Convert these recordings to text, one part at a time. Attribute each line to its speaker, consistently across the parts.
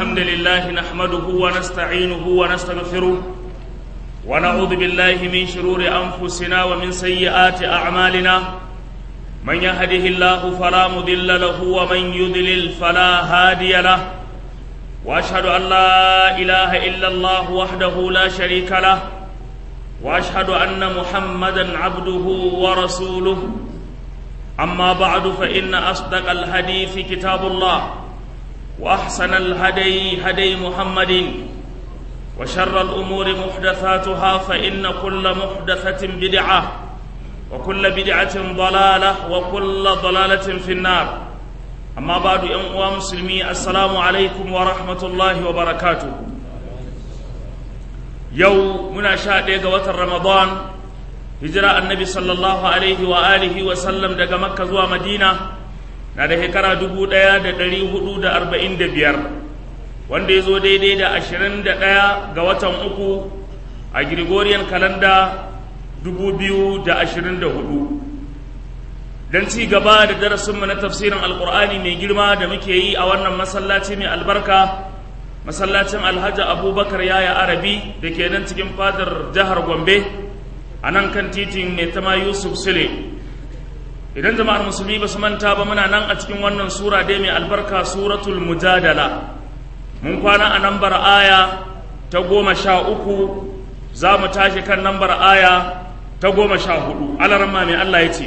Speaker 1: الحمد لله نحمده ونستعينه ونستغفره ونعوذ بالله من شرور أنفسنا ومن سيئات أعمالنا من يهده الله فلا مضل له ومن يضلل فلا هادي له وأشهد أن لا إله إلا الله وحده لا شريك له وأشهد أن محمدا عبده ورسوله أما بعد فإن أصدق الحديث كتاب الله وأحسن الهدي هدي محمد وشر الأمور محدثاتها فإن كل محدثة بدعة وكل بدعة ضلالة وكل ضلالة في النار أما بعد يا مسلمي السلام عليكم ورحمة الله وبركاته يوم من شاء وتر رمضان hijira annabi sallallahu alaihi wa alihi wa sallam daga makka zuwa madina na da shekara dubu ɗaya da ɗari hudu da arba'in da biyar wanda ya zo daidai da ashirin da ɗaya ga watan uku a gregorian kalanda dubu biyu da ashirin da hudu don ci gaba da darasinmu na tafsirin alkur'ani mai girma da muke yi a wannan masallaci mai albarka masallacin alhaji abubakar yaya arabi da ke nan cikin fadar jihar gombe a nan kan titin mai tama yusuf sule idan jama'ar musulmi ba su manta ba muna nan a cikin wannan sura dai mai albarka suratul mujadala mun kwana a nambar aya ta goma sha uku za mu tashi kan nambar aya ta goma sha hudu alarma mai allah ya ce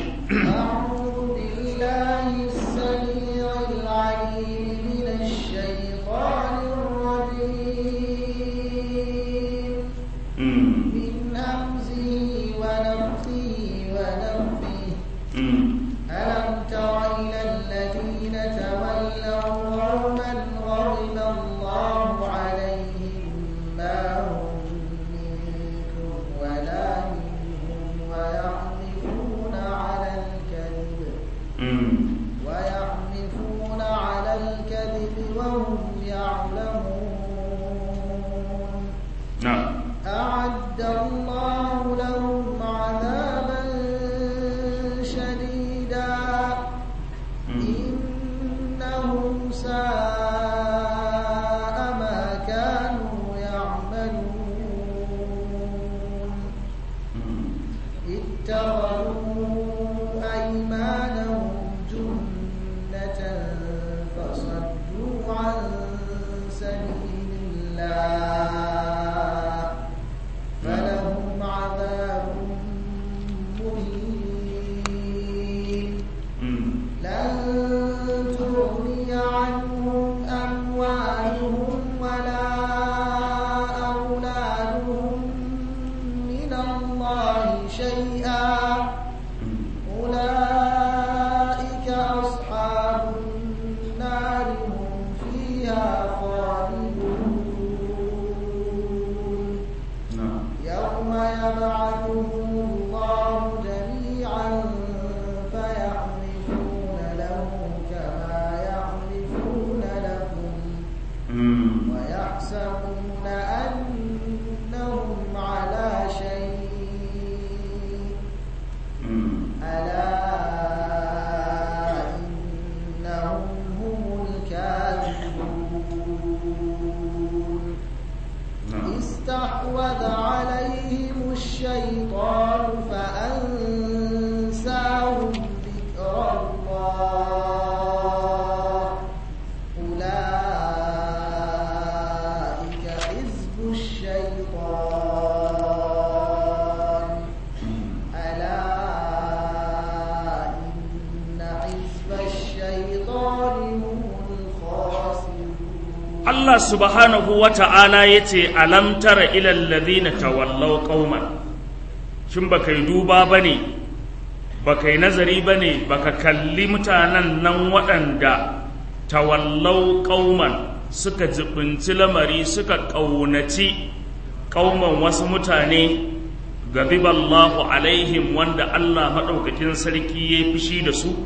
Speaker 1: Allah subhanahu wa ta'ala ya ce, Alam tara ilal ladhina tawallau qauman shin baka yi duba ba ne, baka yi nazari ba ne, baka kalli mutanen nan waɗanda tawallau qauman suka jibinci lamari suka ƙaunaci ƙauman wasu mutane gabiballahu alaihim wanda Allah maɗaukakin sarki ya yi fushi da su,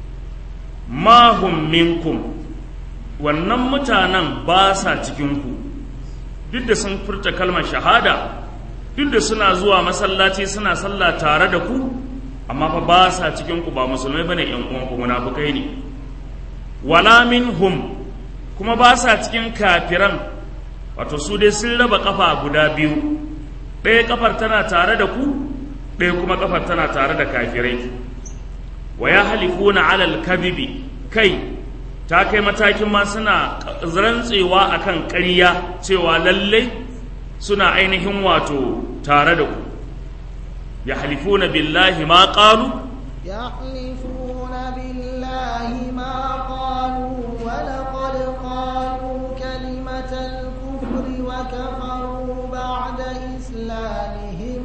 Speaker 1: mahum minkum wannan mutanen ba sa cikinku duk da sun furta kalmar shahada duk da suna zuwa masallaci suna sallah tare da ku amma fa ba sa cikinku ba musulmai bane yan uwanku munafukai ne wala minhum kuma ba sa cikin kafiran wato su dai sun raba kafa guda biyu ɗaya kafar tana tare da ku ɗaya kuma kafar tana tare da kafirai wa ya halifuna alal kadhibi kai ta kai matakin ma suna rantsewa akan ƙarya cewa lallai suna ainihin wato tare da ku ya halifuna billahi ma qalu
Speaker 2: يحلفون بالله ما قالوا ولقد قالوا كلمة الكفر وكفروا بعد إسلامهم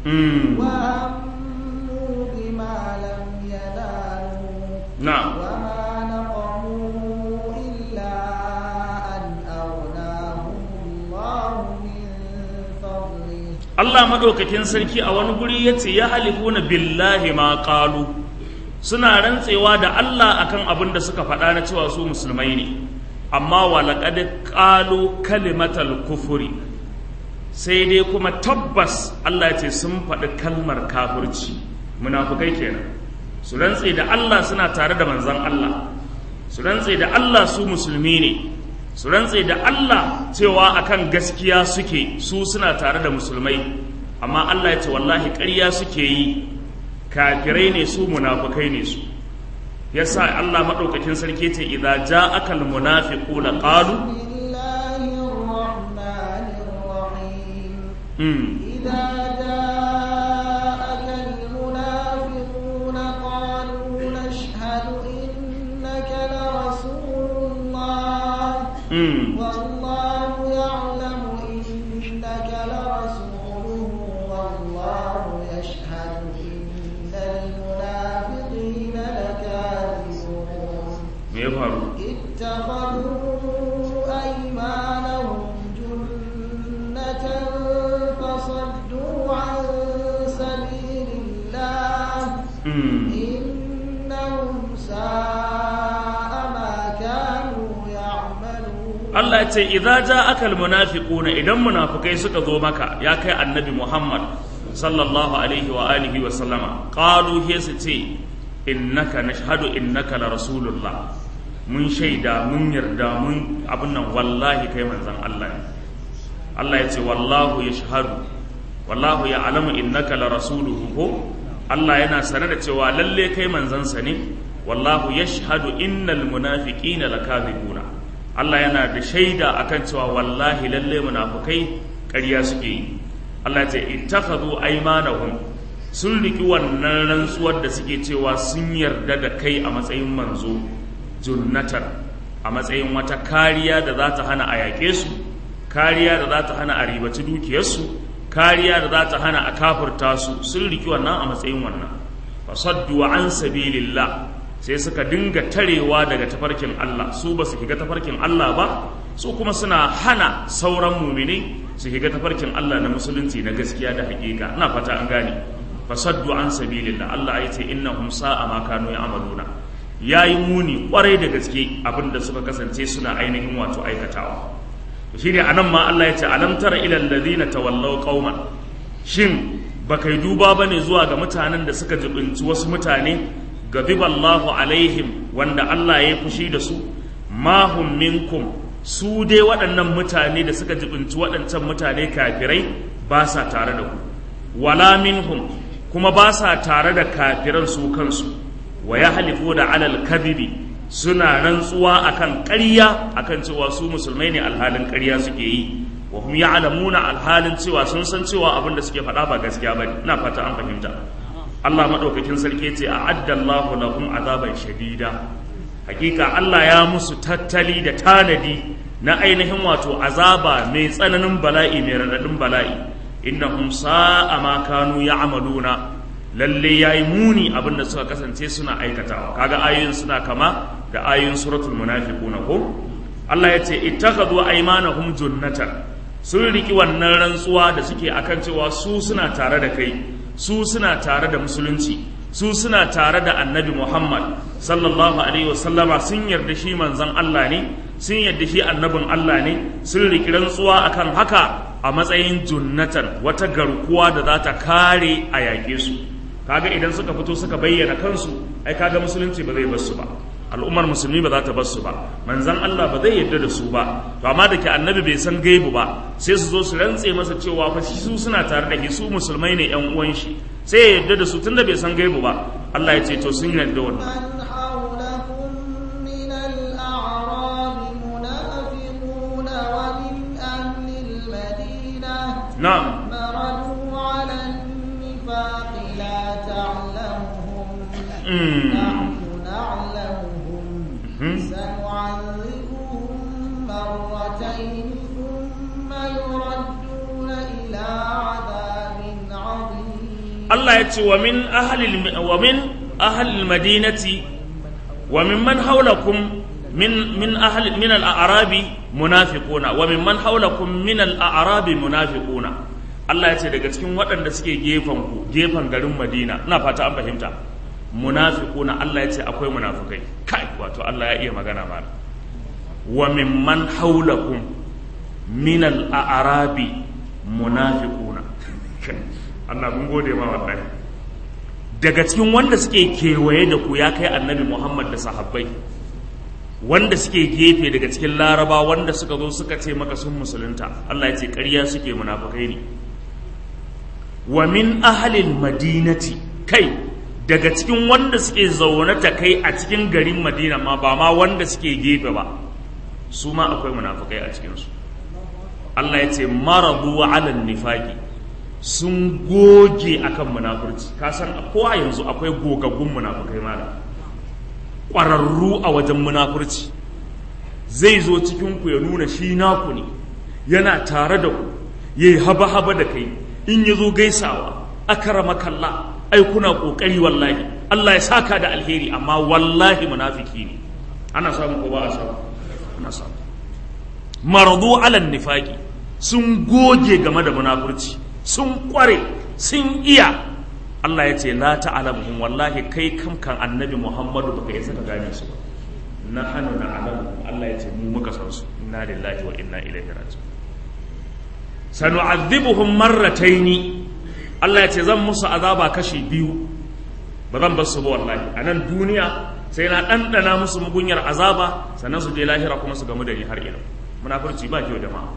Speaker 2: وهموا بما لم ينالوا
Speaker 1: na'am
Speaker 2: وما نقموا إلا أن أغناهم الله من فضله
Speaker 1: Allah madaukakin sarki a wani guri ya ce ya halifuna billahi ma qalu suna rantsewa da Allah akan abin da suka faɗa na cewa su musulmai ne amma wa laqad qalu kalimatal kufuri sai dai kuma tabbas Allah ya ce sun faɗi kalmar kafirci munafukai kenan su rantse da Allah suna tare da manzon Allah su rantse da Allah su musulmi ne su rantse da Allah cewa akan gaskiya suke su suna tare da musulmai amma Allah ya ce wallahi ƙarya suke yi kafirai ne su munafukai ne su yasa Allah madaukakin sarki ce idza ja'aka almunafiquna qalu
Speaker 2: بسم الله الرحمن الرحيم
Speaker 1: mm,
Speaker 2: إذا جاءك المنافقون قالوا نشهد إنك لرسول الله
Speaker 1: mm,
Speaker 2: والله يعلم إنك لرسوله والله يشهد إن المنافقين لكاذبون
Speaker 1: me ya faru
Speaker 2: اتخذوا أيمانهم جنة فصدوا عن سبيل الله
Speaker 1: mm,
Speaker 2: إنهم ساء ما كانوا يعملون
Speaker 1: Allah ya ce idza ja'aka almunafiquna idan munafikai suka zo maka ya kai annabi Muhammad sallallahu alaihi wa alihi wa sallama qalu he su ce innaka nashhadu innaka la rasulullah mun shaida mun yarda mun abin nan wallahi kai manzon Allah ne Allah ya ce wallahu yashhadu wallahu ya'lamu innaka la rasuluhu ko Allah yana sane da cewa lalle kai manzansa ne wallahu yashhadu innal munafiqina lakadhibuna Allah yana da shaida akan cewa wallahi lalle munafukai ƙarya suke yi Allah ce ittakhadhu aymanahum sun riki wannan rantsuwar da suke cewa sun yarda da kai a matsayin manzo junnatan a matsayin wata kariya da za ta hana a yaƙe su kariya da za ta hana a ribaci dukiyarsu kariya da za ta hana a kafurta su sun riki wannan a matsayin wannan fasaddu an sabilillah sai suka dinga tarewa daga tafarkin Allah su ba su shiga tafarkin Allah ba su kuma suna hana sauran mumini su shiga tafarkin Allah na musulunci na gaskiya da hakika ina fata an gane fasaddu an sabilillah Allah ya ce innahum sa'a ma kanu ya'maluna yayi muni kwarai da gaske abinda suka kasance suna ainihin wato aikatawa shi ne anan ma Allah ya ce alam tara ila alladhina tawallaw qauman shin baka yi duba bane zuwa ga mutanen da suka jibinci wasu mutane gadiballahu alaihim wanda Allah ya fushi da su ma hum minkum su dai waɗannan mutane da suka jibinci waɗancan mutane kafirai ba sa tare da ku wala minhum kuma ba sa tare da kafiran su kansu wa ya halifu da alal kadhibi suna rantsuwa akan ƙarya akan cewa su musulmai ne alhalin ƙarya suke yi wa hum ya'lamuna alhalin cewa sun san cewa abin da suke faɗa ba gaskiya bane ina fata an fahimta Allah maɗaukakin sarki ce a addallahu lahum azaban shadida hakika Allah ya musu tattali da tanadi na ainihin wato azaba mai tsananin bala'i mai raɗaɗin bala'i innahum sa'a ma kanu ya'maluna lalle yayi muni abin da suka kasance suna aikatawa kaga ayoyin suna kama da ayoyin suratul munafiquna ko Allah ya ce ittakhadhu aymanahum junnatan sun riki wannan rantsuwa da suke akan cewa su suna tare da kai su suna tare da musulunci su suna tare da annabi muhammad sallallahu alaihi wasallama sun yarda shi manzon allah ne sun yarda shi annabin allah ne sun riki rantsuwa akan haka a matsayin junnatan wata garkuwa da za ta kare a yaƙe su kaga idan suka fito suka bayyana kansu ai kaga musulunci ba zai bar su ba al'ummar musulmi ba za ta bar su ba manzon Allah ba zai yarda da su ba to amma da ke annabi bai san gaibu ba sai su zo su rantse masa cewa fa su suna tare da su musulmai ne yan uwan shi sai ya yarda da su tunda bai san gaibu ba Allah ya ce to sun yarda wannan
Speaker 2: من حولكم من الأعراب منافقون ومن أهل المدينة
Speaker 1: na'am
Speaker 2: مردوا على النفاق لا تعلمهم
Speaker 1: Mm.
Speaker 2: نحن نعلمهم
Speaker 1: Mhm.
Speaker 2: سنعذبهم مرتين ثم يردون إلى عذاب عظيم
Speaker 1: Allah ya ce wa min ahlil wa min ahlil madinati wa mimman hawlakum min min ahli min al-a'rabi munafiquna wa mimman hawlakum min al-a'rabi munafiquna Allah ya ce daga cikin waɗanda suke gefen ku gefen garin Madina ina fata an fahimta munafiquna Allah ya ce akwai munafikai kai wato Allah ya iya magana mana wa mimman hawlakum min al-a'rabi munafiquna Allah mun gode ma wallahi daga cikin wanda suke kewaye da ku ya kai annabi Muhammad da sahabbai wanda suke gefe daga cikin laraba wanda suka zo suka ce maka sun musulunta Allah ya ce ƙarya suke munafukai ne wa min ahalil madinati kai daga cikin wanda suke zaune ta kai a cikin garin madina ma ba ma wanda suke gefe ba su ma akwai munafukai a cikinsu Allah ya ce marabu alal nifaqi sun goge akan munafurci ka san ko a yanzu akwai gogaggun munafukai mala ƙwararru a wajen munafurci zai zo cikinku ya nuna shi naku ne yana tare da ku ya yi haba-haba da kai in ya zo gaisawa akarama kalla ai kuna ƙoƙari wallahi Allah ya saka da alheri amma wallahi munafiki ne ana samu ko ba a samu ana samu maradu alal nifaqi sun goge game da munafurci sun kware sun iya Allah ya ce la ta'lamuhum wallahi kai kam kan annabi Muhammadu baka yi saka gane su ba na hannu na alamu Allah ya ce mu muka san su inna lillahi wa inna ilaihi raji'un sanu'adhibuhum marrataini Allah ya ce zan musu azaba kashi biyu ba zan bar su ba wallahi a nan duniya sai na ɗanɗana musu mugunyar azaba sannan su je lahira kuma su gamu da ni har ina munafurci ba kyau jama'a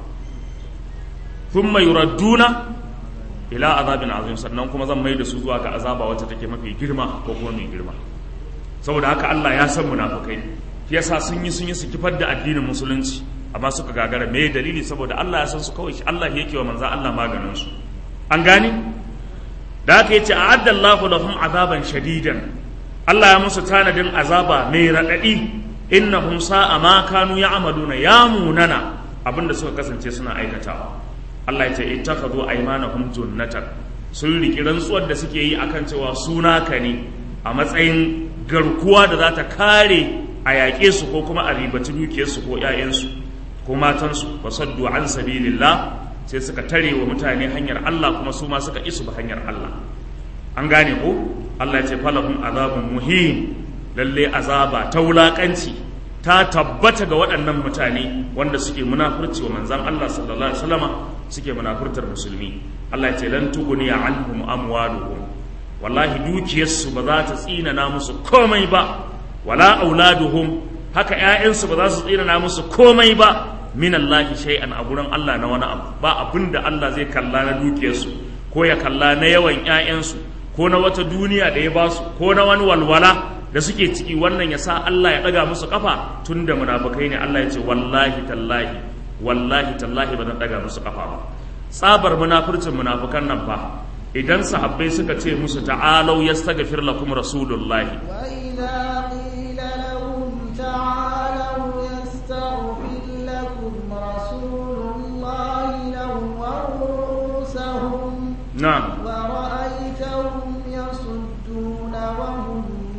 Speaker 1: thumma yuradduna ila azabin azim sannan kuma zan mai da su zuwa ga azaba wacce take mafi girma ko kuma mai girma saboda haka Allah ya san munafukai shi yasa sun yi sun yi su kifar da addinin musulunci amma suka gagara me dalili saboda Allah ya san su kawai Allah yake wa manzan Allah maganin su an gani da haka yace a'adda Allahu lahum azaban shadidan Allah ya musu tanadin azaba mai radadi innahum sa'a ma kanu ya'maluna ya munana abinda suka kasance suna aikatawa Allah ya ce ittakhadhu aymanahum junnatan sun riki rantsuwar da suke yi akan cewa suna ka ne a matsayin garkuwa da za ta kare a yaƙe su ko kuma a ribaci dukiyarsu ko ‘ya'yansu ko matansu wa saddu an sabilillah sai suka tare wa mutane hanyar Allah kuma su ma suka isu ba hanyar Allah an gane ko Allah ya ce falahum azabun muhim lalle azaba ta wulakanci ta tabbata ga waɗannan mutane wanda suke munafurci wa manzan Allah sallallahu alaihi wasallama suke munafurtar musulmi Allah ya ce lan tuguni anhum amwaluhum wallahi dukiyarsu ba za ta tsinana musu komai ba wala auladuhum haka ƴaƴansu ba za su tsinana musu komai ba min Allah shay'an a gurin Allah na wani abu ba abinda Allah zai kalla na dukiyarsu ko ya kalla na yawan ƴaƴansu ko na wata duniya da ya ba su ko na wani walwala da suke ciki wannan ya sa Allah ya ɗaga musu kafa tun da munafukai ne Allah ya ce wallahi tallahi wallahi tallahi ba zan ɗaga musu kafa ba tsabar munafurcin munafukan nan fa idan sahabbai suka ce musu ta'alau yastaghfir lakum rasulullahi
Speaker 2: وإذا قيل لهم تعالوا يستغفر لكم رسول الله لووا رؤوسهم
Speaker 1: na'am
Speaker 2: ورأيتهم يصدون وهم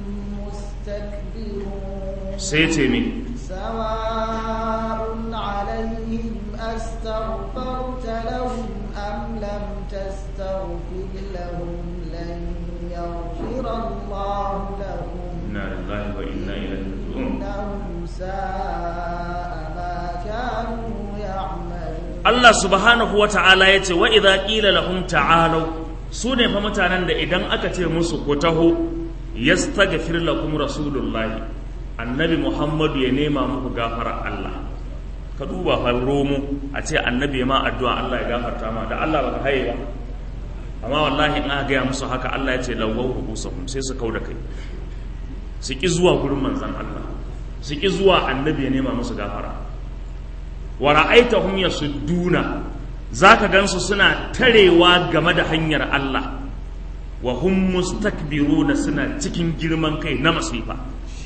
Speaker 2: مستكبرون
Speaker 1: sai ce me
Speaker 2: سواء عليهم أستغفرت لهم أم لم تستغفر لهم لن يغفر الله لهم
Speaker 1: inna lillahi wa inna ilaihi raji'un
Speaker 2: إنهم ساء ما كانوا يعملون
Speaker 1: Allah subhanahu wa ta'ala ya ce wa idza qila lahum ta'alu su ne fa mutanen da idan aka ce musu ku taho yastaghfir lakum rasulullahi annabi muhammadu ya nema muku gafara Allah ka duba fa romo a ce annabi ma addu'a Allah ya gafarta ma da Allah baka haye ba amma wallahi in aka gaya musu haka Allah ya ce lawwaw rubusahum sai su kauda kai su ki zuwa gurin manzon Allah su ki zuwa annabi ya nema musu gafara wa ra'aitahum yasudduna zaka gansu suna tarewa game da hanyar Allah wa hum mustakbiruna suna cikin girman kai na masifa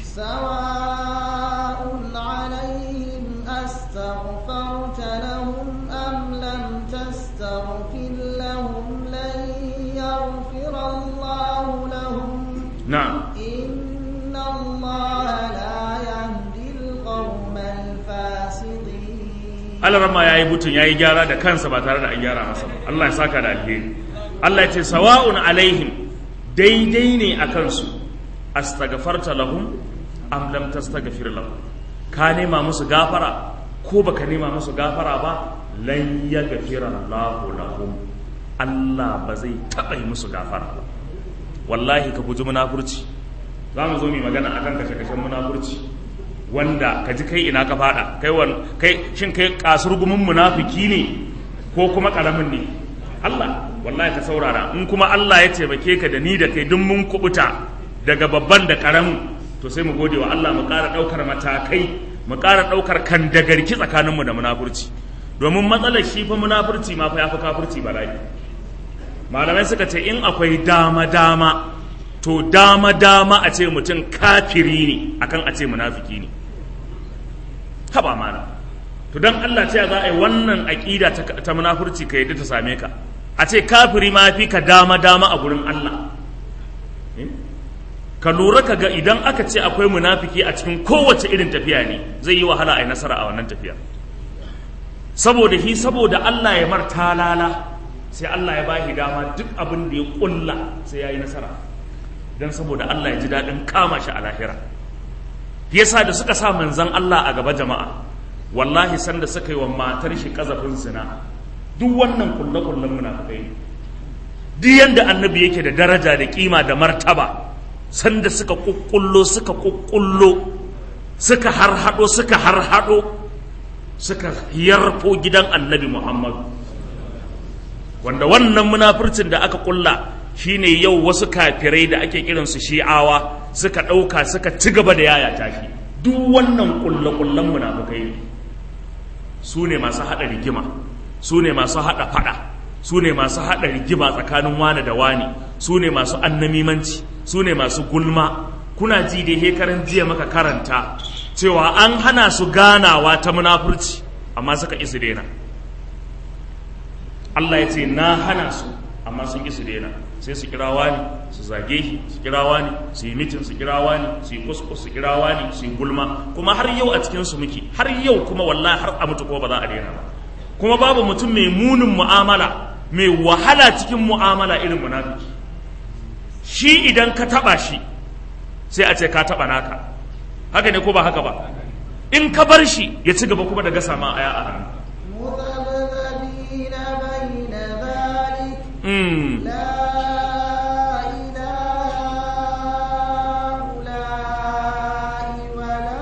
Speaker 2: سواء عليهم أستغفرت لهم أم لم تستغفر لهم لن يغفر الله لهم
Speaker 1: na'am
Speaker 2: إن الله لا يهدي القوم الفاسقين
Speaker 1: alarama ya yi butun ya yi gyara da kansa ba tare da an gyara masa ba Allah ya saka da alheri Allah ya ce sawa'un alaihim daidai ne a kansu astaghfarta lahum am lam tastaghfir lahum ka nema musu gafara ko baka nema musu gafara ba lan yaghfira Allahu lahum Allah ba zai taɓa yi musu gafara ba wallahi ka guji munafurci za mu zo mu yi magana akan kashe-kashen munafurci wanda ka ji kai ina ka fada kai wan kai shin kai kasurgumin munafiki ne ko kuma karamin ne Allah wallahi ka saurara in kuma Allah ya taimake ka da ni da kai duk mun kubuta daga babban da karamin to sai mu gode wa Allah mu ƙara ɗaukar matakai mu ƙara ɗaukar kandagarki tsakaninmu da munafurci domin matsalar shi fa munafurci ma fa ya fi kafurci bala'i malamai suka ce in akwai dama dama to dama dama a ce mutum kafiri ne akan a ce munafiki ne haba mana to dan Allah ce za a yi wannan aƙida ta, ta munafurci ka yadda ta same ka a ce kafiri ma fi ka dama dama a gurin Allah Eh? ka lura ka ga idan aka ce akwai munafiki a cikin kowace irin tafiya ne zai yi wahala a yi nasara a wannan tafiya saboda shi saboda Allah ya mar talala sai Allah ya bashi dama duk abin da ya kulla sai ya yi nasara don saboda Allah ya ji daɗin kama shi a lahira yasa da suka sa manzan Allah a gaba jama'a wallahi sanda suka yi wa matar shi kazafin zina duk wannan kulle-kullen munafikai ne duk yanda annabi yake da daraja da kima da martaba sanda suka kukkullo suka kukkullo suka harhado suka harhado suka yarfo gidan annabi Muhammadu wanda wannan munafurcin da aka kulla shine yau wasu kafirai da ake kiransu shi'awa suka ɗauka suka ci gaba da yaya tashi duk wannan kulle-kullen munafukai ne su ne masu haɗa rigima su ne masu haɗa faɗa su ne masu haɗa rigima tsakanin wane da wane su ne masu annamimanci su ne masu gulma kuna ji da hekaran jiya maka karanta cewa an hana su ganawa ta munafurci amma suka isu daina Allah ya ce na hana su amma sun ƙi su daina sai su kira wani su zage shi su kira wani su yi mitin su kira wani su yi kuskus su kira wani su yi gulma kuma har yau a cikin su muke har yau kuma wallahi har a mutu kuma ba za a daina ba kuma babu mutum mai munin mu'amala mai wahala cikin mu'amala irin munafiki shi idan ka taba shi sai a ce ka taba naka haka ne ko ba haka ba in ka bar shi ya ci gaba kuma da gasa ma aya a hannu
Speaker 2: مذبذبين بين ذلك
Speaker 1: Mm.
Speaker 2: لا إله هؤلاء ولا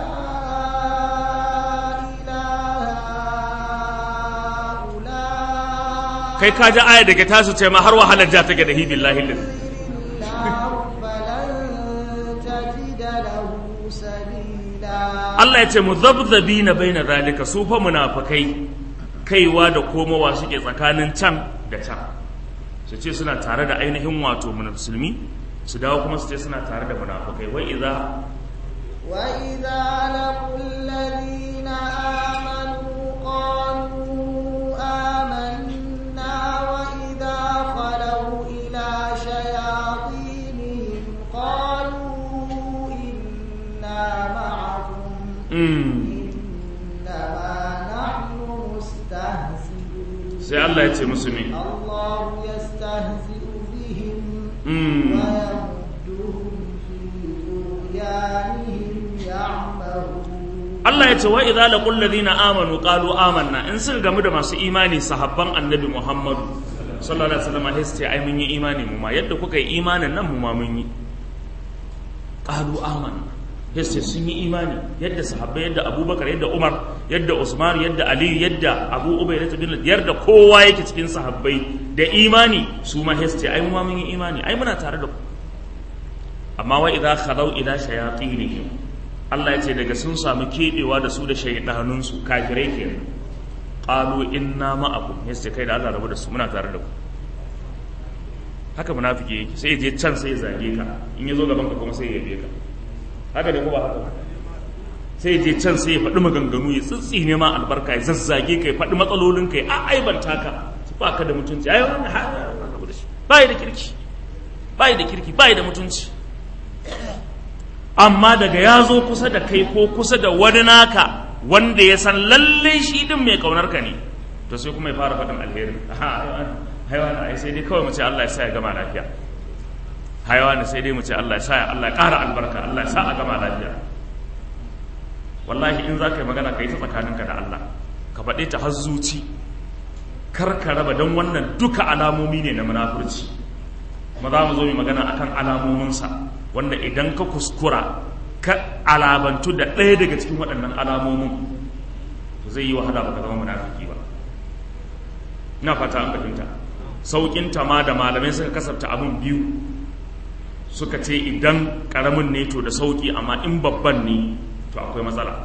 Speaker 2: إله هؤلاء
Speaker 1: kai ka ji aya da ke tasu ce ma har wahalar ja take da hi billahi lillahi
Speaker 2: النار فلن تجد له سبيلا
Speaker 1: Allah ya ce mu zabzabi na bai na zalika su fa munafukai kaiwa da komowa suke tsakanin can da can su ce suna tare da ainihin wato musulmi su dawo kuma su ce suna tare da munafukai wai idza
Speaker 2: وإذا لقوا الذين آمنوا قالوا آمنا وإذا خلوا إلى شياطينهم قالوا إنا معكم
Speaker 1: mm,
Speaker 2: إنما نحن مستهزئون
Speaker 1: sai Allah ya ce musu me
Speaker 2: الله يستهزئ بهم
Speaker 1: mm,
Speaker 2: ويمدهم في طغيانهم يعمهون
Speaker 1: Allah ya ce wa idza laqul ladina amanu qalu amanna in suka gamu da masu imani sahabban annabi Muhammadu sallallahu alaihi wasallam sai su ce ai mun yi imani mu ma yadda kuka yi imanin nan mu ma mun yi qalu amanna sai sun yi imani yadda sahabbai yadda abubakar yadda umar yadda usman yadda aliyu yadda abu ubai da bin yadda kowa yake cikin sahabbai da imani su ma sai ai mu ma mun yi imani ai muna tare da ku amma wa idza khalaw ila shayatinihim Allah ya ce daga sun samu kebewa da su da shaydanun su kafirai kenan qalu inna ma'akum sai kai da Allah rabu da su muna tare da ku haka munafiki yake sai ya je can sai ya zage ka in ya zo gaban ka kuma sai ya yabe ka haka ne ko ba haka sai ya je can sai ya faɗi maganganu ya tsitsi ne ma albarka ya zazzage ka ya faɗi matsalolin ka ya aibanta ka ba ka da mutunci ai wannan ba da kirki ba da kirki ba da mutunci amma daga ya zo kusa da kai ko kusa da wani naka wanda ya san lalle shi din mai kaunar ka ne to sai kuma ya fara faɗin alheri haiwana ai sai dai kawai mu ce Allah ya sa ya gama lafiya haiwana sai dai mu ce Allah ya sa Allah ya ƙara albarka Allah ya sa a gama lafiya wallahi in za ka yi magana ka yi ta tsakaninka da Allah ka faɗe ta har zuci kar ka raba don wannan duka alamomi ne na munafurci kuma za mu zo mu magana akan alamominsa wanda idan ka kuskura ka alabantu da ɗaya daga cikin waɗannan alamomin to zai yi wahala ba ka zama munafiki ba ina fata an fahimta saukin ma da malamai suka kasafta abin biyu suka ce idan karamin ne to da sauki amma in babban ne to akwai matsala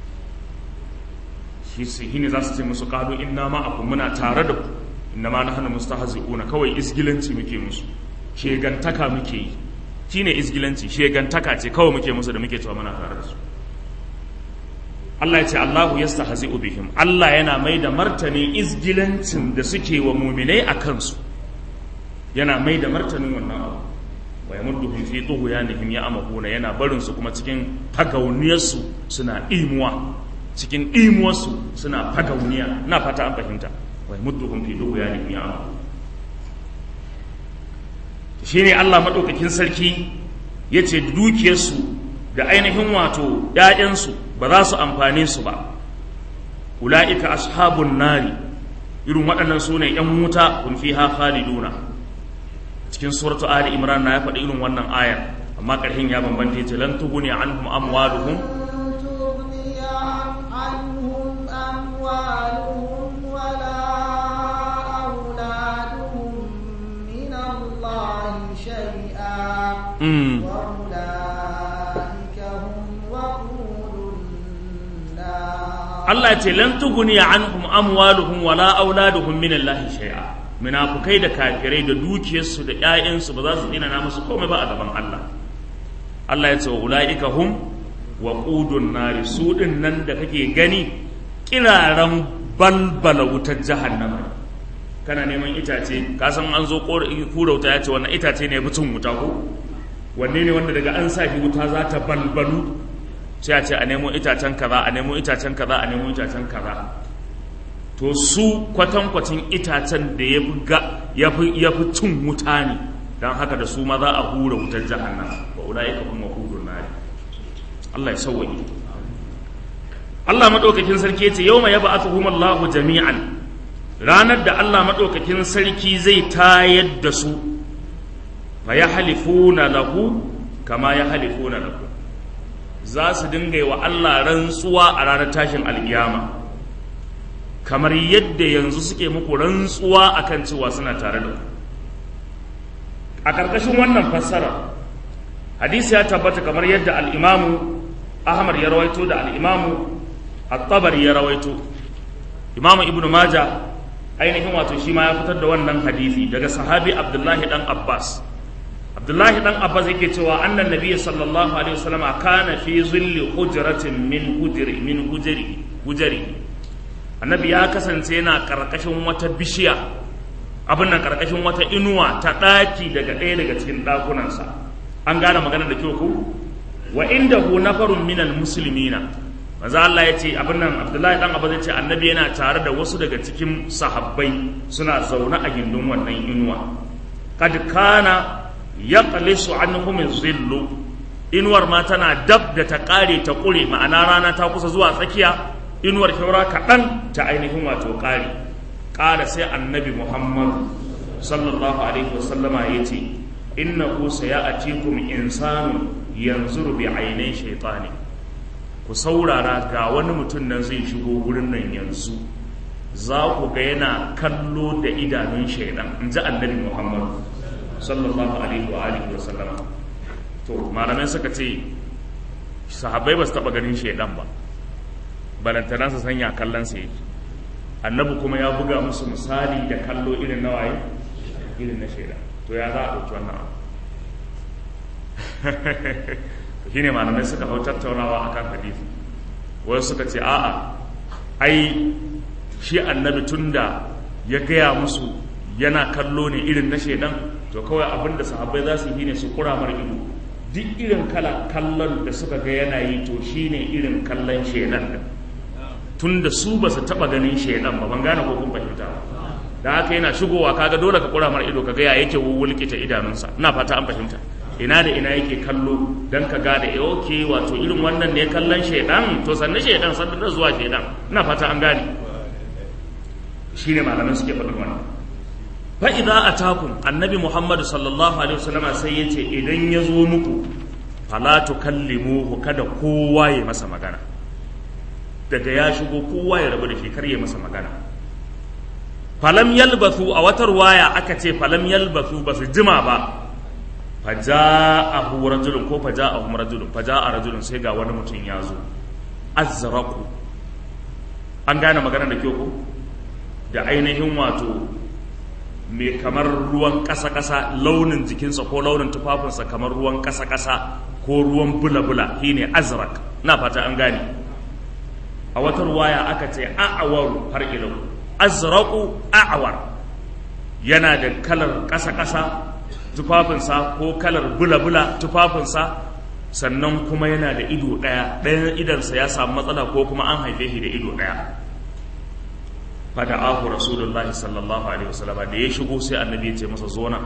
Speaker 1: shi su ne za su ce musu kado inna ma abu muna tare da ku inna ma nahnu mustahzi'una kawai isgilanci muke musu shegantaka muke yi shine isgilanci shegantaka ce kawai muke musu da muke cewa muna tare da su Allah ya ce Allahu yastahzi'u bihim Allah yana mai da martani izgilancin da suke wa muminai a kansu yana mai da martanin wannan abu wa yamudduhum fi tughyanihim ya'mahuna yana barin su kuma cikin fagauniyarsu suna imuwa cikin imuwarsu suna fagauniya na fata an fahimta wa yamudduhum fi tughyanihim ya'mahuna shine Allah madaukakin sarki yace dukiyarsu da ainihin wato ‘ya'yansu ba za su amfane su ba, ula'ika ashabun nari irin waɗannan su ne ‘yan wuta kun fi ha khaliduna cikin suratu Ali Imran na ya faɗi irin wannan ayar amma ƙarhin ya bambanta ce lan tuguni anhum amwaluhum Mm. Allah ce lan tuguni anhum amwaluhum wala auladuhum min Allah shay'a munafukai da kafirai da dukiyarsu da ƴaƴansu ba za su dina na musu komai ba a gaban Allah Allah ya ce wa ulaika hum waqudun nari su din nan da kake gani kiraran balbala wutar jahannama kana neman itace ka san an zo kurauta ya ce wannan itace ne butun wuta ko wanne ne wanda daga an sa wuta za ta balbalu sai a ce a nemo itacen kaza a nemo itacen kaza a nemo itacen kaza to su kwatankwacin itacen da ya fi ya fi cin wuta ne don haka da su ma za a hura wutar jahannama wa ulaika hum waqudun nar Allah ya sauwaye Allah madaukakin sarki yace yawma yab'athuhum Allahu jami'an ranar da Allah madaukakin sarki zai tayar da su fa yahlifuna lahu kama yahlifuna lahu za su dinga yi wa Allah rantsuwa a ranar tashin alkiyama kamar yadda yanzu suke muku rantsuwa akan cewa suna tare da ku a ƙarƙashin wannan fassara hadisi ya tabbata kamar yadda al'imamu ahmad ya rawaito da al'imamu at-tabari ya rawaito imamu ibnu maja ainihin wato shi ma ya fitar da wannan hadisi daga sahabi abdullahi dan abbas abdullahi dan abbas yake cewa annan nabiy sallallahu alaihi wasallam kana fi zilli hujratin min hujri min hujri hujri annabi ya kasance yana karkashin wata bishiya abin nan karkashin wata inuwa ta daki daga ɗaya daga cikin ɗakunansa an gane magana da kyau ku wa indahu nafarun minal muslimina manzo Allah ya ce abin nan Abdullahi dan Abbas ya ce annabi yana tare da wasu daga cikin sahabbai suna zaune a gindin wannan inuwa kad kana yaqlisu anhum zillu inuwar ma tana dab da ta kare ta kure ma'ana rana ta kusa zuwa tsakiya inuwar kyaura kaɗan ta ainihin wato kare ƙara sai annabi Muhammad sallallahu alaihi wasallama ya ce innahu sayatikum insanun yanzuru bi ainai shaytani ku saurara ga wani mutum nan zai shigo wurin nan yanzu za ku ga yana kallo da idanun shaidan in ji annabi muhammad sallallahu alaihi wa alihi wa sallama to malamai suka ce sahabbai ba su taba ganin shaidan ba balantana su sanya kallon sa yake annabi kuma ya buga musu misali da kallo irin na waye irin na shaidan to ya za a ɗauki wannan abu shine malamai suka hau tattaunawa akan hadisi wasu suka ce a'a ai shi annabi tunda ya gaya musu yana kallo ne irin na shaidan to kawai abinda sahabbai za su yi ne su kura mar ido duk irin kala kallon da suka ga yana yi to shine irin kallon shaidan din tunda su ba su taba ganin shaidan ba ban gane ko kun fahimta ba da haka yana shigowa kaga dole ka kura mar ido ka ga ya yake wuwulkita idanunsa ina fata an fahimta ina da ina yake kallo dan ka gane eh okay wato irin wannan ne kallon shaidan to sannan shaidan sannan da zuwa shaidan ina fata an gane shine malaman suke faɗin wannan fa idza atakum annabi muhammad sallallahu alaihi wasallam sai yace idan ya zo muku fala tukallimuhu kada kowa ya masa magana daga ya shigo kowa ya rabu da shi kar ya masa magana falam yalbathu a watar waya aka ce falam yalbathu basu jima ba faja'ahu rajulun ko faja'ahum rajulun faja'a rajulun sai ga wani mutum ya zo azzaraku an gane magana da kyau ko da ainihin wato mai kamar ruwan ƙasa-ƙasa launin jikinsa ko launin tufafinsa kamar ruwan ƙasa-ƙasa ko ruwan bula-bula shine azrak na fata an gane a wata ruwaya aka ce a'awaru har ilau azraku a'awar yana da kalar ƙasa-ƙasa tufafinsa ko kalar bula-bula tufafinsa sannan kuma yana da ido ɗaya ɗayan idansa ya samu matsala ko kuma an haife shi da ido ɗaya fada'ahu rasulullahi sallallahu alaihi wasallam da ya shigo sai annabi ya ce masa zona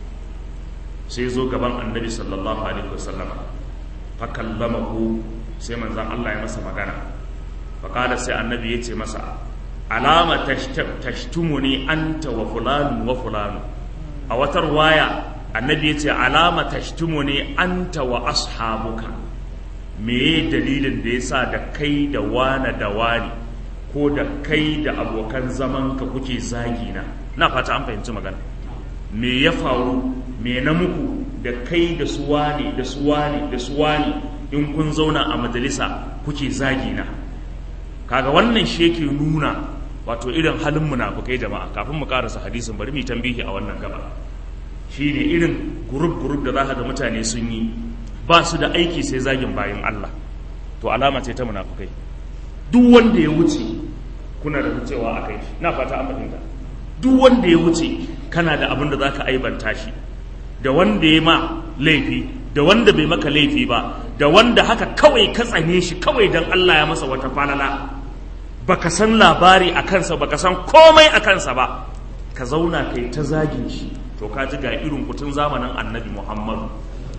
Speaker 1: sai zo gaban annabi sallallahu alaihi wasallam fa kallamahu sai manzon Allah ya masa magana fa kada sai annabi ya ce masa alama tashtumuni anta wa fulanu wa fulanu a wata waya annabi ya ce alama tashtumuni anta wa ashabuka meye dalilin da yasa da kai da wana da wani ko da kai da abokan zamanka kuke zagina na fata an fahimci magana me ya faru me na muku da kai da suwani da suwani da suwani in kun zauna a majalisa kuke zagina kaga wannan shi yake nuna wato irin halin munafukai jama'a kafin mu karasa hadisin bari mu tambihi a wannan gaba shine irin group group da zaka ga mutane sun yi ba su da aiki sai zagin bayan Allah to alama ce ta munafukai duk wanda ya wuce kuna da cewa a kai na fata an fahimta duk wanda ya wuce kana da abin da za ka aibanta shi da wanda ya ma laifi da wanda bai maka laifi ba da wanda haka kawai ka tsane shi kawai don Allah ya masa wata falala baka san labari a kansa baka san komai a kansa ba ka zauna kai ta zagin shi to ka ji ga irin kutun zamanin annabi muhammadu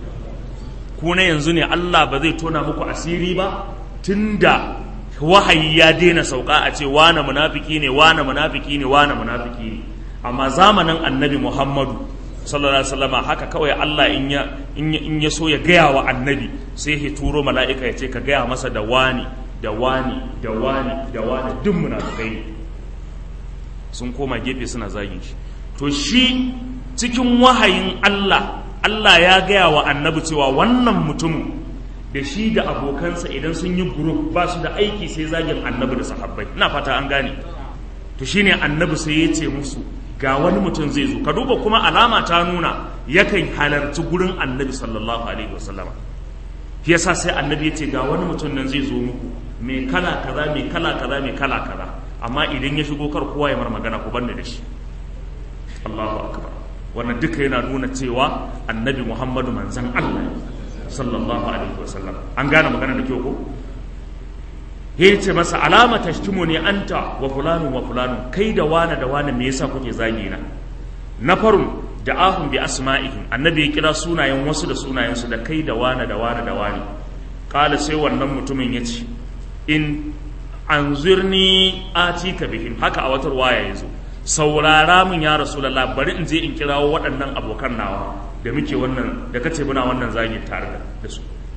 Speaker 1: ku na yanzu ne Allah ba zai tona muku asiri ba tunda wahayi ya daina sauka a ce wane munafiki ne wane munafiki ne wane munafiki ne amma zamanin annabi muhammadu sallallahu alaihi wasallam haka kawai Allah in ya in ya so ya gaya wa annabi sai ya turo mala'ika ya ce ka gaya masa da wani da wani da wani da wani duk munafikai ne sun koma gefe suna zagin shi to shi cikin wahayin Allah Allah ya gaya wa annabi cewa wannan mutumin da shi da abokansa idan sun yi group ba su da aiki sai zagin annabi da sahabbai ina fata an gane to shine annabi sai ya ce musu ga wani mutum zai zo ka duba kuma alama ta nuna yakan halarci gurin annabi sallallahu alaihi wasallama shi yasa sai annabi ya ce ga wani mutum nan zai zo muku mai kala kaza mai kala kaza mai kala kaza amma idan ya shigo kar kowa ya mar magana ku banne da shi Allahu akbar wannan duka yana nuna cewa annabi Muhammadu manzon Allah sallallahu alaihi wasallam an gane magana da kyau ko ya ce masa alama tashtumu ne anta wa fulanu wa fulanu kai da wane da wane me yasa kuke zagi na na farun da ahun bi asma'ihim annabi ya kira sunayen wasu da sunayen su da kai da wane da wane da wane kala sai wannan mutumin ya ce in anzirni atika bihim haka a watar waya yazo saurara min ya rasulullah bari in je in kirawo waɗannan abokan nawa da muke wannan da kace muna wannan zagi tare da su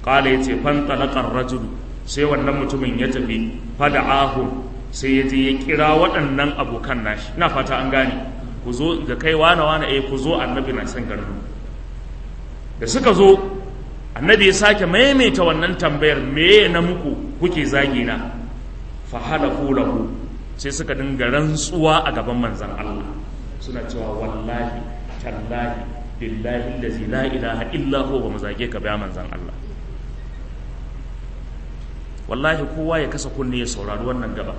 Speaker 1: qala yace fan talaqar rajulu sai wannan mutumin ya tafi fada'ahum sai ya je ya kira waɗannan abokan nashi ina fata an gane ku zo ga kai wane wane eh ku zo annabi na san garin da suka zo annabi ya sake maimaita wannan tambayar me na muku kuke zagi na fa halafu lahu sai suka dinga rantsuwa a gaban manzon Allah suna cewa wallahi tallahi billahi allazi la ilaha illa huwa ba mu zage ka ba manzon Allah wallahi kowa ya kasa kunne ya saurari wannan gaba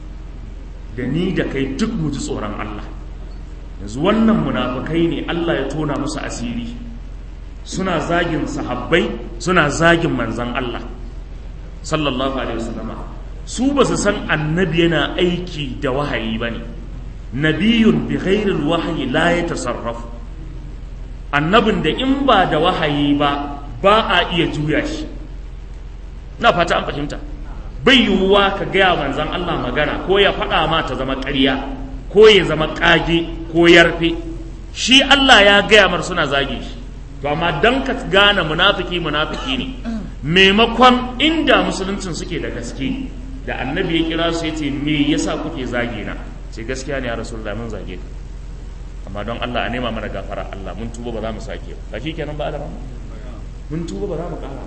Speaker 1: da ni da kai duk mu ji tsoron Allah yanzu wannan munafukai ne Allah ya tona musu asiri suna zagin sahabbai suna zagin manzan Allah sallallahu alaihi wasallam su ba su san annabi yana aiki da wahayi bane nabiyun bi ghairil wahyi la yatasarrafu annabin da in ba da wahayi ba ba a iya juya shi na fata an fahimta bai yiwuwa ka gaya manzan Allah magana ko ya faɗa ma ta zama ƙarya ko ya zama ƙage ko yarfe shi Allah ya gaya mar suna zage shi to amma dan ka gane munafiki munafiki ne maimakon inda musuluncin suke da gaske da annabi ya kira su yace me yasa kuke zage na ce gaskiya ne ya rasulullahi mun zage ka amma don Allah a nema mana gafara Allah mun tuba ba za mu sake ba shi kenan ba da mun tuba ba za mu ƙara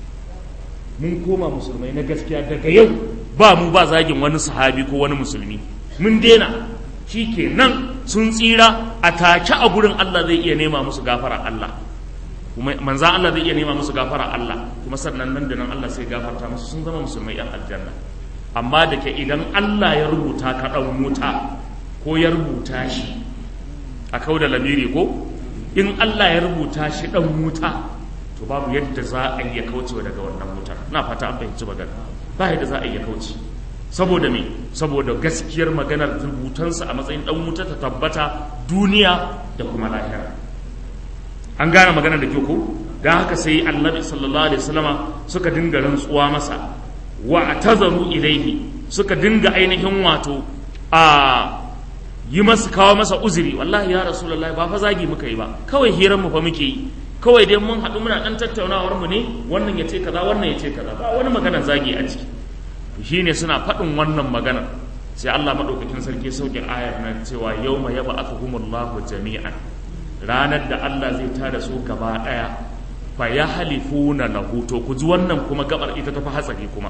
Speaker 1: mun koma musulmai na gaskiya daga yau ba mu ba zagin wani sahabi ko wani musulmi mun daina shi kenan sun tsira a take a gurin Allah zai iya nema musu gafara Allah kuma manza Allah zai iya nema musu gafara Allah kuma sannan nan da nan Allah sai gafarta musu sun zama musulmai yan aljanna amma da ke idan Allah ya rubuta ka ɗan wuta ko ya rubuta shi a kau da lamiri ko in Allah ya rubuta shi ɗan wuta to babu yadda za a iya kaucewa daga wannan wutar na fata an fahimci magana ba yadda za a iya kauce saboda me saboda gaskiyar maganar rubutansa a matsayin dan wuta ta tabbata duniya da kuma lahira an gane maganar da ke ko don haka sai annabi sallallahu alaihi wasallama suka dinga rantsuwa masa wa tazaru ilaihi suka dinga ainihin wato a yi masa kawo masa uzuri wallahi ya rasulullahi ba fa zagi muka yi ba kawai hirar mu fa muke yi kawai dai mun haɗu muna ɗan tattaunawar mu ne wannan ya ce kaza wannan ya ce kaza ba wani magana zagi a ciki shi ne suna faɗin wannan maganar sai Allah maɗaukakin sarki sauke ayar nan cewa yau ma yaba aka humullahu jami'an ranar da Allah zai tada su gaba ɗaya fa ya halifuna lahu to ku ji wannan kuma gabar ita tafi hatsari kuma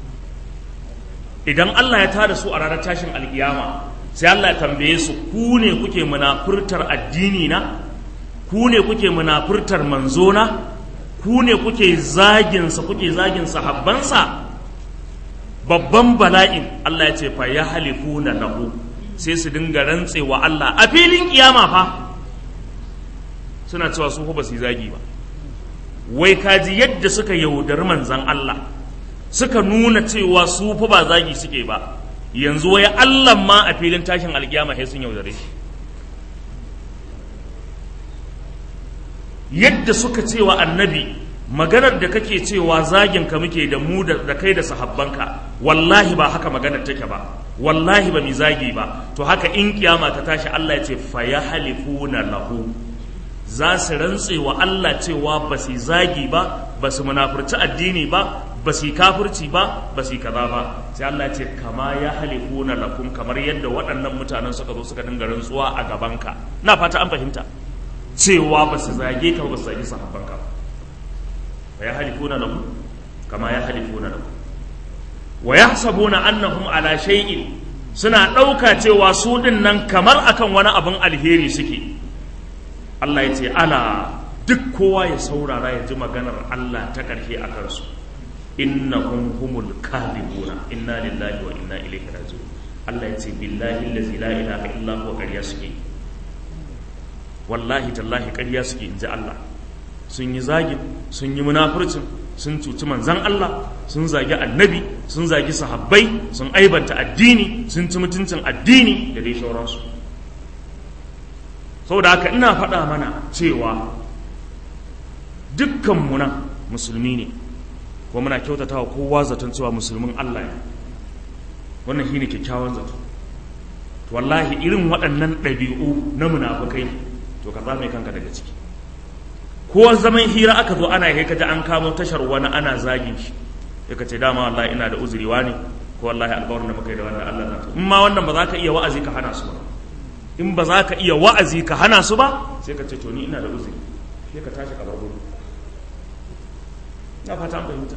Speaker 1: idan Allah ya tada su a ranar tashin alkiyama sai Allah ya tambaye su ku ne kuke munafurtar addini na ku ne kuke munafurtar manzona ku ne kuke zaginsa kuke zagin sahabbansa babban bala'in Allah ya ce fa ya halifuna lahu sai su dinga rantsewa Allah a filin kiyama fa suna cewa su ba su zagi ba wai kaji yadda suka yaudari manzan Allah suka nuna cewa su fa ba zagi suke ba yanzu wai Allah ma a filin tashin alkiyama sai sun yaudare shi yadda suka cewa annabi maganar da kake cewa zagin ka muke da mu da kai da sahabbanka wallahi ba haka maganar take ba wallahi ba mi zagi ba to haka in kiyama ta tashi Allah ya ce fa yahlifuna lahu za su rantse wa Allah cewa ba su zagi ba ba su munafurci addini ba ba su kafirci ba ba su kaza ba sai Allah ya ce kama ya halifuna lakum kamar yadda waɗannan mutanen suka zo suka dinga rantsuwa a gabanka na fata an fahimta cewa ba su zage ka ba su zage sahabbanka wa ya halifuna lahu kama ya halifuna lahu wa yahsabuna annahum ala shay'in suna ɗauka cewa su ɗin nan kamar akan wani abin alheri suke Allah ya ce ala duk kowa ya saurara ya ji maganar Allah ta ƙarshe a kansu innahum humul kadhibuna inna lillahi wa inna ilaihi raji'un Allah ya ce billahi allazi la ilaha illa huwa ƙarya suke wallahi tallahi ƙarya suke inji Allah sun yi zagin sun yi munafurcin sun cuci manzan Allah sun zagi annabi sun zagi sahabbai sun aibanta addini sun ci mutuncin addini da dai sauransu saboda haka ina faɗa mana cewa dukkanmu nan musulmi ne kuma muna kyautatawa kowa zaton cewa musulmin Allah ne wannan shine kyakkyawan zato to wallahi irin waɗannan ɗabi'u na munafukai to ka zame kanka daga ciki ko zaman hira aka zo ana kai kaji an kamo tashar wani ana zagin shi ya kace dama wallahi ina da uzuri wani ko wallahi alƙawarin da muka yi da wannan Allah na in ma wannan ba za ka iya wa'azi ka hana su ba in ba za ka iya wa'azi ka hana su ba sai ka ce to ni ina da uzuri sai ka tashi ka bar gudu na fata an fahimta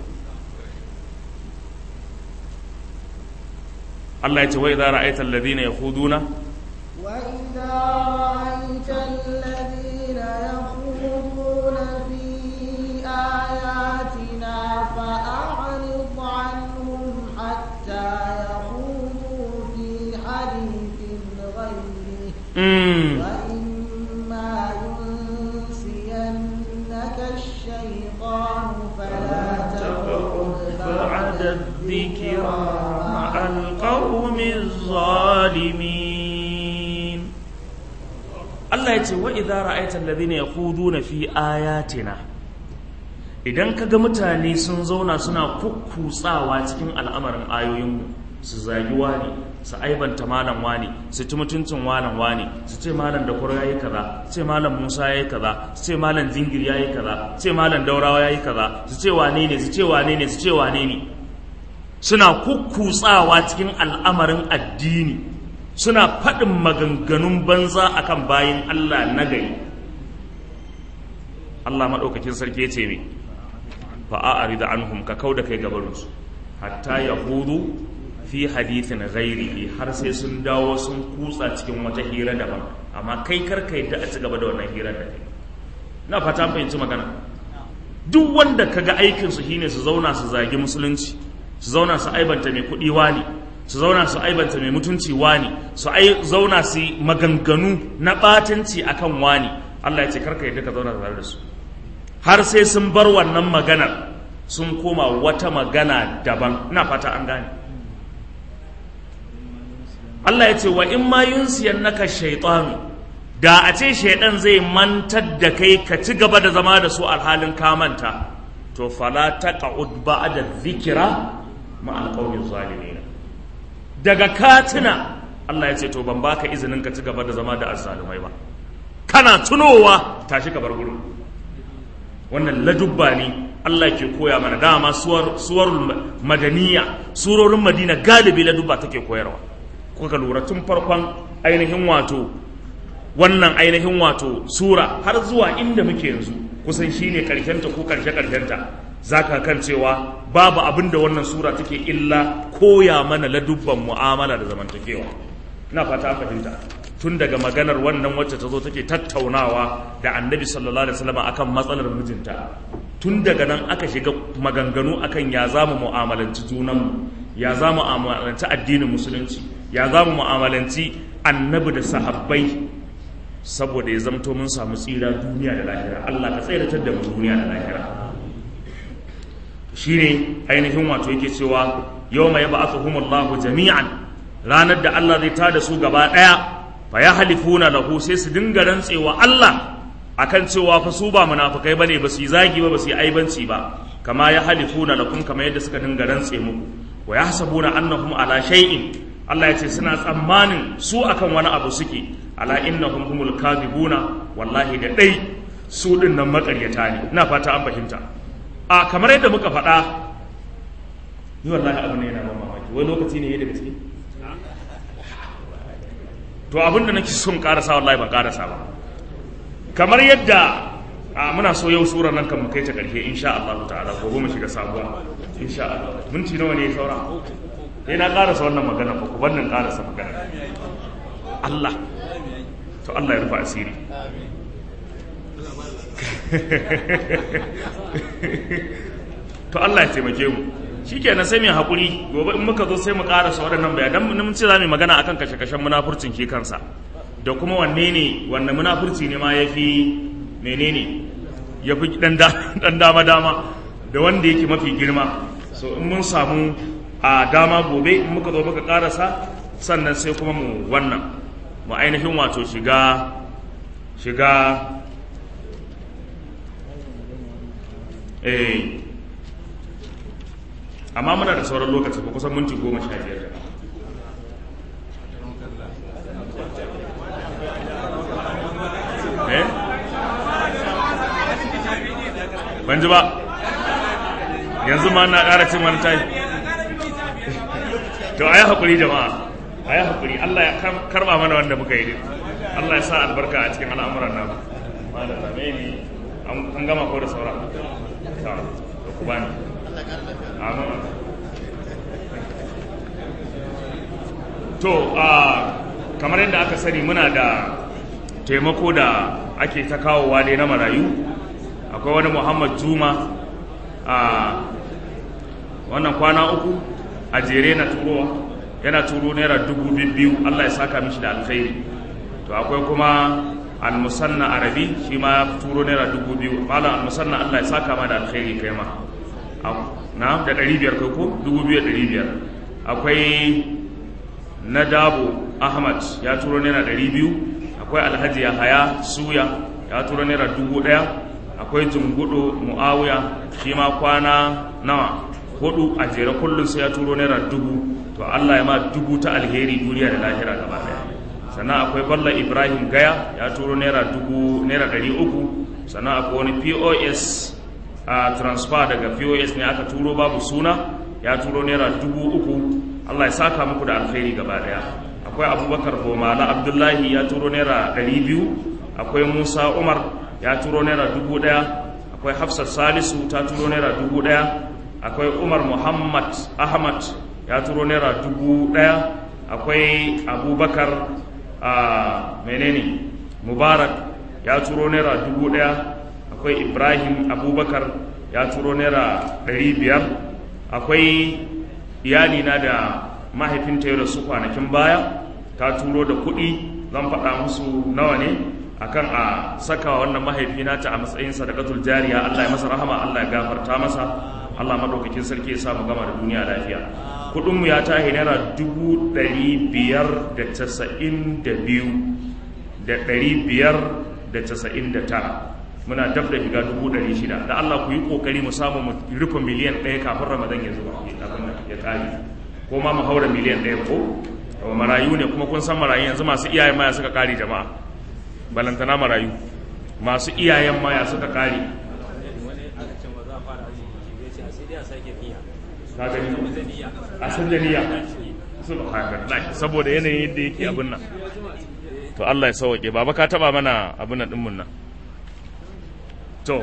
Speaker 1: Allah ya ce wa idza ra'aita alladhina yakhuduna
Speaker 2: وإذا رأيت الذين يخوضون في آياتنا فأعرض عنهم حتى يخوضوا في حديث غيره
Speaker 1: mm.
Speaker 2: وإما ينسينك الشيطان فلا تقعد
Speaker 1: بعد الذكرى مع القوم الظالمين Allah ya ce wa idza ra'aita alladhina yakhuduna fi ayatina idan kaga mutane sun zauna suna kukkutsawa cikin al'amarin ayoyinmu su zagi wani su aibanta malam wani su ci mutuncin malam wani su ce malam da kwaro yayi kaza su ce malam Musa yayi kaza su ce malam Zingir yayi kaza su ce malam Daurawa yayi kaza su ce wane ne su ce wane ne su ce wane ne suna kukkutsawa cikin al'amarin addini suna faɗin maganganun banza akan bayin Allah na gari Allah maɗaukakin sarki ya ce me fa'a'ari da anhum ka kau da kai gabarinsu hatta ya hudu fi hadithin ghairihi har sai sun dawo sun kutsa cikin wata hira daban amma kai karka yadda a ci gaba da wannan hirar da kai na fata fahimci magana duk wanda kaga aikinsu shine su zauna su zagi musulunci su zauna su aibanta mai kuɗi wani su zauna su aibanta mai mutunci wani su zauna su yi maganganu na ɓatanci akan wani Allah ya ce karka yadda ka zauna tare da su har sai sun bar wannan maganar sun koma wata magana daban ina fata an gane Allah ya ce wa in ma yunsiyannaka shaytanu da a ce shaidan zai mantar da kai ka ci gaba da zama da su alhalin ka manta to fala taqud ba'da dhikra ma alqawmi zalimin daga katina Allah ya ce to ban baka izinin ka ci gaba da zama da azzalumai ba kana tunowa tashi ka bar gurin wannan ladubba ne Allah ke koya mana dama suwar suwarul madaniya surorin madina galibi ladubba take koyarwa kuka lura tun farkon ainihin wato wannan ainihin wato sura har zuwa inda muke yanzu kusan shine karshenta ko karshe karshenta zaka kan cewa babu abin da wannan sura take illa koya mana ladubban mu'amala da zamantakewa ina fata an fahimta tun daga maganar wannan wacce ta zo take tattaunawa da annabi sallallahu alaihi wasallam akan matsalar mijinta tun daga nan aka shiga maganganu akan ya za mu mu'amalanci junanmu ya za mu mu'amalanci addinin musulunci ya za mu mu'amalanci annabi da sahabbai saboda ya zamto mun samu tsira duniya da lahira Allah ka tsiratar da mu duniya da lahira shine ainihin wato yake cewa yawma yab'athuhumullahu jami'an ranar da Allah zai tada su gaba daya fa yahlifuna lahu sai su dinga rantsewa Allah akan cewa fa su ba munafikai bane ba su yi zagi ba ba su yi aibanci ba kama yahlifuna lakum kama yadda suka dinga rantse muku wa yahsabuna annahum ala shay'in Allah ya ce suna tsammanin su akan wani abu suke ala innahum humul kadhibuna wallahi da dai su din nan makaryata ne ina fata an fahimta a kamar yadda muka faɗa ni wallahi abu ne yana ban mamaki wai lokaci ne da gaske to abin da nake son karasa wallahi ban karasa ba kamar yadda a muna so yau sura nan kan mu kai ta karshe insha Allah ta'ala gobe mu shiga sabuwa insha Allah minti nawa ne ya saura sai na karasa wannan magana ba ku wannan karasa magana Allah to Allah ya rufa asiri to Allah ya taimake mu shikenan sai mu hakuri gobe in muka zo sai mu karasa waɗannan bayanan mun ce za mu magana akan kashe-kashen munafurcin ke kansa da kuma wanne ne wanne munafurci ne ma yafi menene yafi dan dama-dama da wanda yake mafi girma so in mun samu a dama gobe in muka zo muka karasa sannan sai kuma mu wannan mu ainihin wato shiga shiga eh amma muna da sauran lokaci ko kusan minti goma sha biyar eh ban ji ba yanzu ma na ƙara cin wani tayi to a yi haƙuri jama'a a yi haƙuri Allah ya karɓa mana wanda muka yi Allah ya sa albarka a cikin al'amuran nan malam zame ne an gama ko da saura ta da ku bani amin to a kamar yadda aka sani muna da taimako da ake ta kawowa dai na marayu akwai wani muhammad juma a wannan kwana uku a jere na turowa yana turo naira dubu biyu allah ya saka mishi da alkhairi to akwai kuma almusanna arabi shi ma ya turo naira dubu biyu malam almusanna allah ya saka ma da alkhairi kai ma na da ɗari biyar kai ko dubu biyu da ɗari biyar akwai na dabo ahmad ya turo naira ɗari biyu akwai alhaji yahaya suya ya turo naira dubu ɗaya akwai jungudu mu'awiya shi ma kwana nawa hudu a jere kullum sai ya turo naira dubu to allah ya ma dubu ta alheri duniya da lahira gaba ɗaya sannan akwai balla ibrahim gaya ya turo naira dubu naira ɗari uku sannan akwai wani pos a transfer daga pos ne aka turo babu suna ya turo naira dubu uku allah ya saka muku da alheri gaba ɗaya akwai abubakar bomala abdullahi ya turo naira ɗari biyu akwai musa umar ya turo naira dubu ɗaya akwai hafsat salisu ta turo naira dubu ɗaya akwai umar muhammad ahmad ya turo naira dubu ɗaya akwai abubakar a menene mubarak ya turo naira dubu ɗaya akwai ibrahim abubakar ya turo naira ɗari biyar akwai iyalina da mahaifinta ya rasu kwanakin baya ta turo da kuɗi zan faɗa musu nawa ne akan a saka wannan mahaifina ta a matsayin sadaqatul jariya Allah ya masa rahama Allah ya gafarta masa Allah madaukakin sarki ya sa mu gama da duniya lafiya kudin mu ya tahi naira dubu ɗari biyar da casa'in da biyu da ɗari biyar da casa'in da tara muna dab da shiga dubu ɗari shida da Allah ku yi ƙoƙari mu samu mu rufe miliyan ɗaya kafin ramadan ya zuba kafin ya ƙari ko ma mu haura miliyan ɗaya ko marayu ne kuma kun san marayu yanzu masu iyayen maya suka ƙari jama'a balantana marayu masu iyayen maya suka kare a san da niyya saboda yanayin yadda yake abin nan to Allah ya sauke baba ka taba mana abin nan dinmun nan to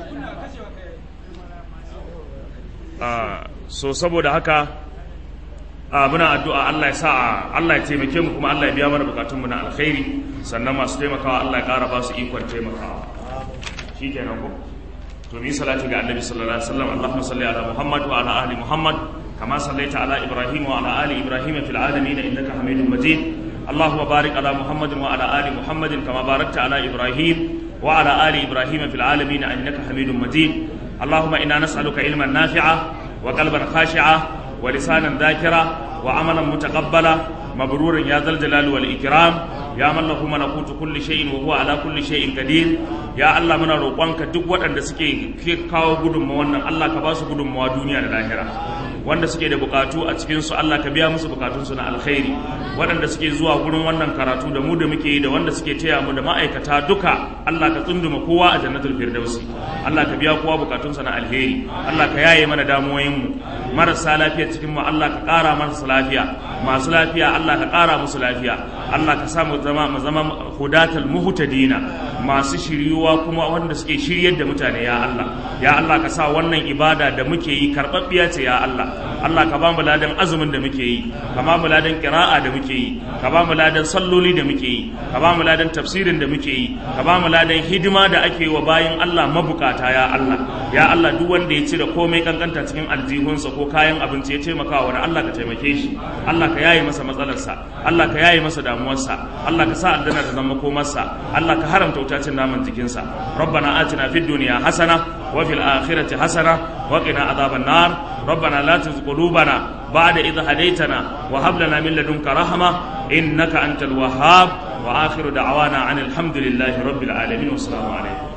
Speaker 1: so saboda haka muna addu'a Allah ya sa Allah ya taimake mu kuma Allah ya biya mana bukatunmu na alkhairi sannan masu taimakawa Allah ya ƙara ba su ikon taimakawa shi kenan ko to mi salati ga annabi sallallahu alaihi wasallam Allahumma salli ala Muhammad wa ala ali Muhammad kama sallaita ala Ibrahim wa ala ali Ibrahim fil alamin innaka Hamidum Majid اللهم بارك على محمد وعلى آل محمد كما باركت على إبراهيم وعلى آل إبراهيم في العالمين إنك حميد مجيد اللهم إنا نسألك علما نافعا وقلبا خاشعا ولسانا ذاكرا وعملا متقبلا مبرورا يا ذا الجلال والإكرام يا من له ملكوت كل شيء وهو على كل شيء قدير ya Allah muna roƙonka duk waɗanda suke kawo gudunmawa wannan Allah ka ba su gudunmawa duniya da lahira wanda suke da bukatu a cikin su Allah ka biya musu bukatunsu na alkhairi waɗanda suke zuwa gurin wannan karatu da mu da muke yi da wanda suke taya mu da ma'aikata duka Allah ka tsunduma kowa a jannatul firdausi Allah ka biya kowa bukatunsa na alheri Allah ka yaye mana damuwoyin mu marasa lafiya cikin mu Allah ka ƙara masa lafiya masu lafiya Allah ka ƙara musu lafiya Allah ka sa mu zama mu zama hudatal muhtadina masu shiryuwa kuma wanda suke shiryar da mutane ya Allah ya Allah ka sa wannan ibada da muke yi karɓaɓɓiya ce ya Allah Allah ka ba mu ladan azumin da muke yi ka ba mu ladan qira'a da muke yi ka ba mu ladan salloli da muke yi ka ba mu ladan tafsirin da muke yi ka ba mu ladan hidima da ake wa bayin Allah mabukata ya Allah ya Allah duk wanda ya cire komai kankanta cikin aljihunsa ko kayan abinci ya taimaka wa Allah ka taimake shi Allah ka yaye masa matsalarsa Allah ka yaye masa damuwarsa Allah ka sa aljanna ta zama komarsa Allah ka haramta wutacin naman jikinsa rabbana atina fid dunya hasana wa fil akhirati hasana wa qina adhaban nar ربنا لا تزغ قلوبنا بعد إذ هديتنا وهب لنا من لدنك رحمة إنك أنت الوهاب وآخر دعوانا عن الحمد لله رب العالمين والسلام عليكم